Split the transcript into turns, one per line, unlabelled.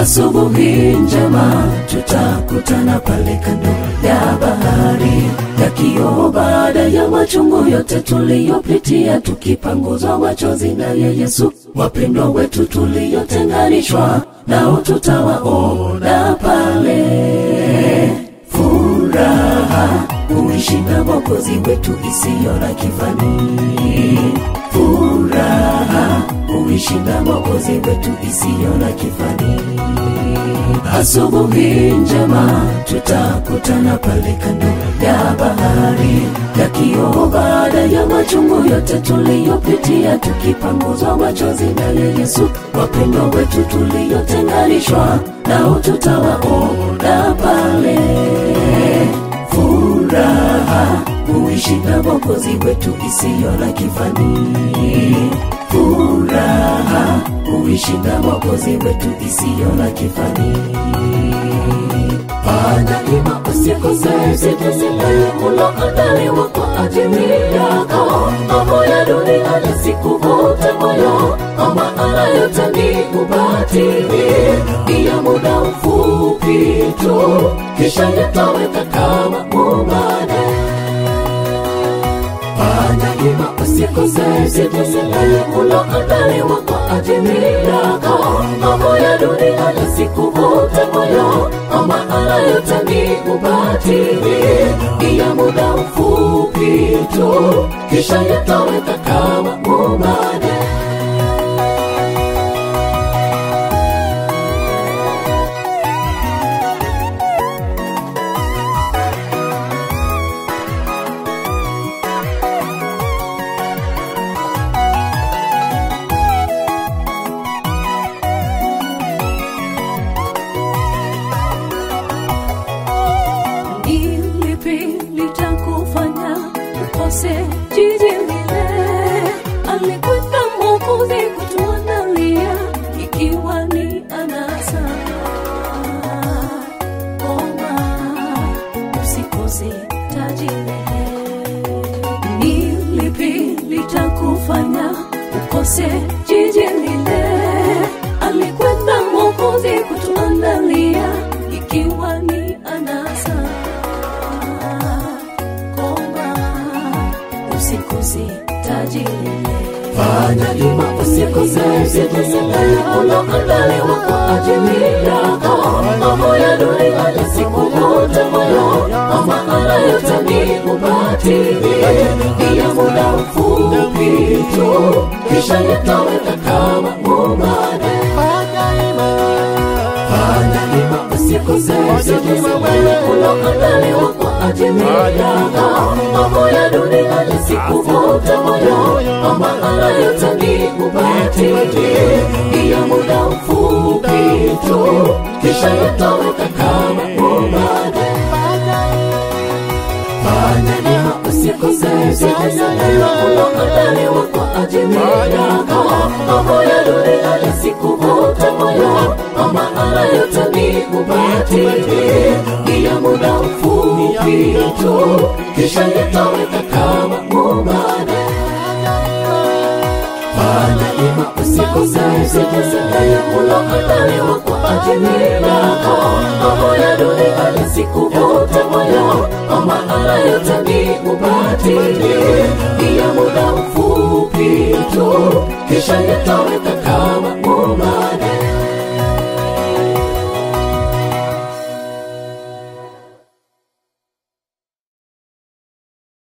asubuhi njema tutakutana pale kando ya bahari ya kioo baada ya machungu yote tuliyopitia tukipanguzwa machozi naye yesu wapendwa wetu tuliyotenganishwa nao tutawaona pale furaha kuishi na mwokozi wetu isiyo na kifani furaha kuishi na mwokozi wetu isiyo na kifani asubuhi njema tutakutana pale kando ya bahari ya kioo baada ya machungu yote tuliyopitia tukipanguzwa machozi naye yesu wapendwa wetu tuliyotenganishwa nao tutawaona pale furaha kuishi na mwokozi wetu isiyo na kifani furaha kuishi na mwokozi wetu isiyo na kifani fanya ima usikose sitesile uloandaliwa kwa ajili yako mambo ya dunia yasikuvute moyo kwa maana yote ni ubatili iya muda mfupi tu kisha yataweka kama umane fanya ima usikose sitesile uloandaliwa kwa ajili yako mambo ya dunia yasikuvute moyo kwa maana yote ni ubatili iya muda mfupi tu kisha yataweka kama umane
Ni lipi litakufanya ukose jiji lile alikwenda mwokozi kutuandalia ikiwa ni anasa koma usikose taji lile ni lipi litakufanya ukose jiji lile alikwenda mwokozi kutuandalia ikiwa ni anasa koma usikose taji lile
fanya ima usikose sitesile uloandaliwa kwa ajili yako mambo ya dunia yasikuvute moyo kwa maana yote ni ubatili iya muda mfupi tu kisha yataweka kama umane fanya ima usikose sitesile uloandaliwa kwa ajili yako mambo ya dunia yasikuvute moyo kwa maana yote ni ubatili iya muda mfupi tu kisha yataweka kama umane fanya ima usikose sitesile uloandaliwa kwa ajili yako mambo ya dunia yasikuvute moyo kwa maana yote ni ubatili iya muda mfupi tu kisha yataweka kama umane fanya ima usikose sitesile uloandaliwa kwa ajili yako mambo ya dunia yasikuvute moyo kwa maana yote ni ubatili iya muda mfupi tu kisha yataweka